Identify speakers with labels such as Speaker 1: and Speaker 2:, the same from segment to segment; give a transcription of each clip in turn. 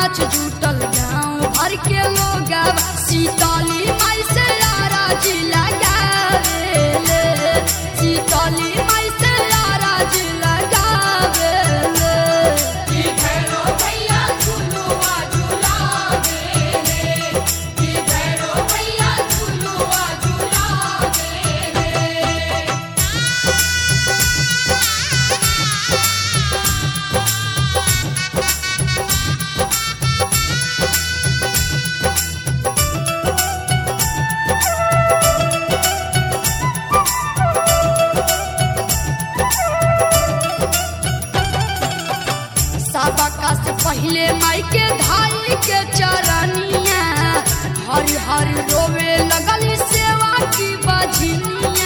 Speaker 1: गाछ जुटल गाँव भर के लोग सीताली माई से यारा जी लगावेले सीताली माई से यारा जी लगावेले सबका से पहले माई के धाई के चरनिया हरि हरि रोवे लगली सेवा की बजनिया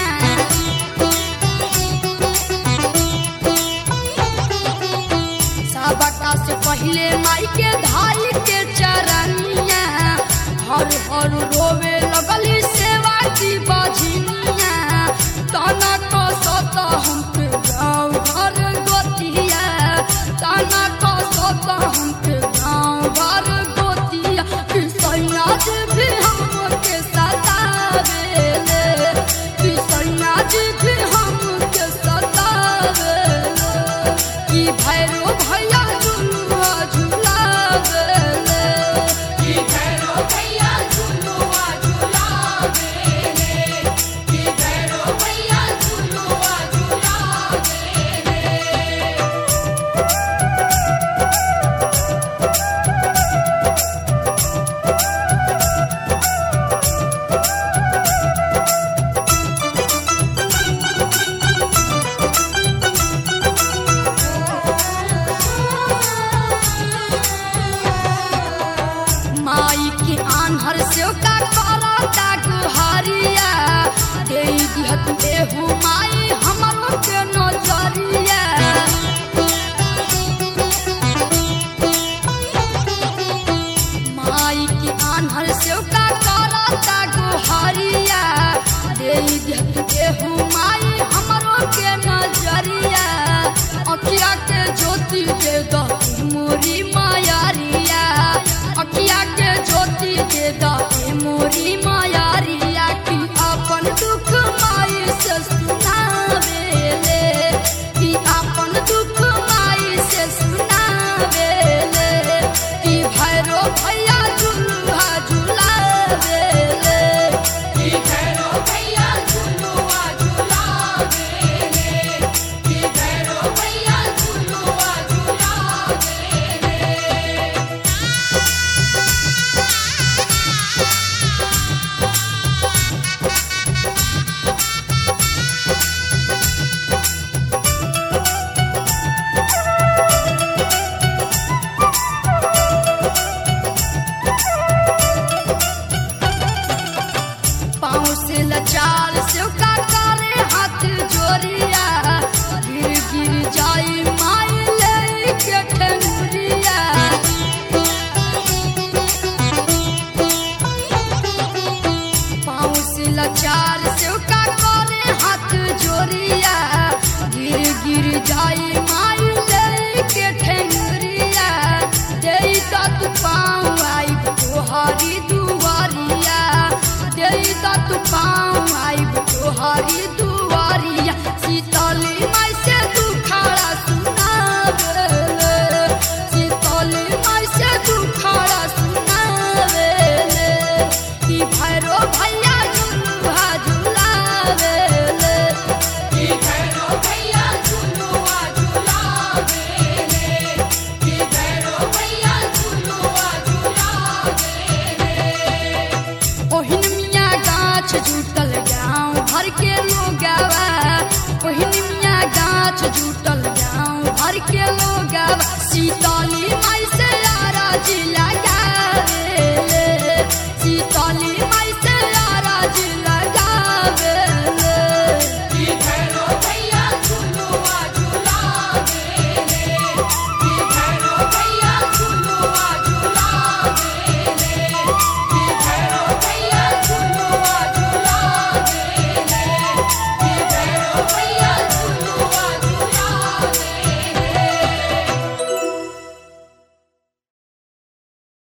Speaker 1: सबका से पहले माई के धाई के चरनिया हर हर रोवे लगली सेवा की बजनिया तना कसत हम पे गाँव घर गोतिया तना कसत हम पे गाँव घर गोतिया सैया जी भी हमके सतावेले सैया जी भी हमके सतावेले कि भैरो भैया झुलुआ झुलावेले माई के आन्हर से का करता गुहारिया दे दिहत देहु माई हमरो के नजरिया माई के आन्हर से का करता गुहारिया दे दिहत देहु माई हमरो के नजरिया अखिया के ज्योति दे दो मोरी मायारिया अखिया के ज्योति दे दो मोरी मायारिया की अपन दुख माई से सुनावेले की अपन दुख माई से सुनावेले की भैरो भैया झुलुआ झुलावेले पाँव से लचाल से का करे हाथ जोरिया गिर गिर जाई माई ले के ठंगुरिया पाँव से लचाल से का करे हाथ जोरिया गिर गिर जाई माई ले के ठंगुरिया दे तत पाँव आई तोहारी दुआरिया दे तत पाँव आई तोहारी दुआरिया सीतली माई से दुखाड़ा सुनावेले सीतली माई से दुखाड़ा सुनावेले कि भैरो भैया झुलुआ झुलावेले ओहिन मिया गाछ जुटल गाँव भर के लोगावा ओहिन मिया गाछ जुटल गाँव भर के लोगावा सीता